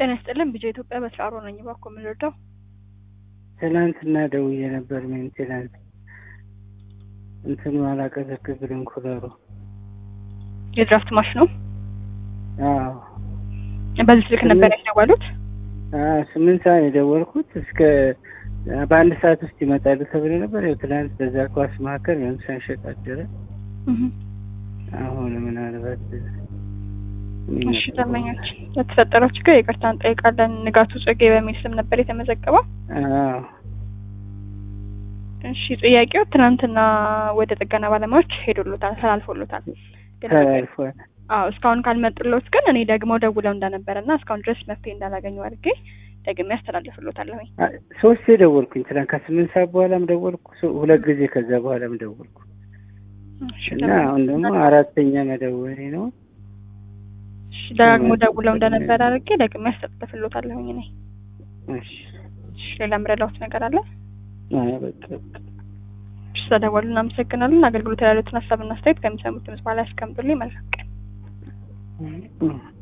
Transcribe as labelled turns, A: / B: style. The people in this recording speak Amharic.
A: ጤና ይስጥልን ቢጀ ኢትዮጵያ በስራሮ ነኝ። እባክዎ ምን ልርዳው?
B: ትናንትና ደውዬ ነበር ሜንቴናንስ እንትኑ አላቀዘቅዝ ብሎኝ ኩለሩ።
A: የድራፍት ማሽን ነው።
B: አዎ
A: በዚህ ስልክ ነበር ያደዋሉት?
B: አዎ ስምንት ሰዓት የደወልኩት እስከ በአንድ ሰዓት ውስጥ ይመጣሉ ተብሎ ነበር። ያው ትናንት በዛ ኳስ መካከል ምንም ሳንሸጥ አደረ። አሁን ምናልባት
A: እሺ ደንበኞች ለተፈጠረው ችግር ይቅርታ እንጠይቃለን። ንጋቱ ጽጌ በሚል ስም ነበር የተመዘገበው።
B: አዎ
A: እሺ ጥያቄው ትናንትና ወደ ጥገና ባለሙያዎች ሄዶሎታል፣ ተላልፎሎታል። ግን
B: ተላልፏል።
A: አዎ እስካሁን ካልመጡሎት ግን እኔ ደግሞ ደውለው እንደነበረ እና እስካሁን ድረስ መፍትሄ እንዳላገኙ አድርጌ ደግሜ ያስተላልፍሎታለሁኝ።
B: ሶስት ደወልኩኝ ትናንት ከስምንት ሰዓት በኋላም ደወልኩ፣ ሶ- ሁለት ጊዜ ከዛ በኋላም ደወልኩ
A: እሺ
B: እና አሁን ደግሞ አራተኛ መደወሌ ነው።
A: እሺ ደጋግሞ ደውለው እንደነበረ አድርጌ ደግሜ ያስተላልፍሎታለሁኝ እኔ።
B: እሺ
A: እሺ ሌላ ምረዳውት ነገር አለ?
B: አይ በቃ
A: እሺ ስለደወሉ እናመሰግናለን። አገልግሎት ያሉትን ሀሳብና አስተያየት ከሚሰሙት ድምጽ በኋላ ያስቀምጡልኝ። መልካም ቀን።
B: በቃ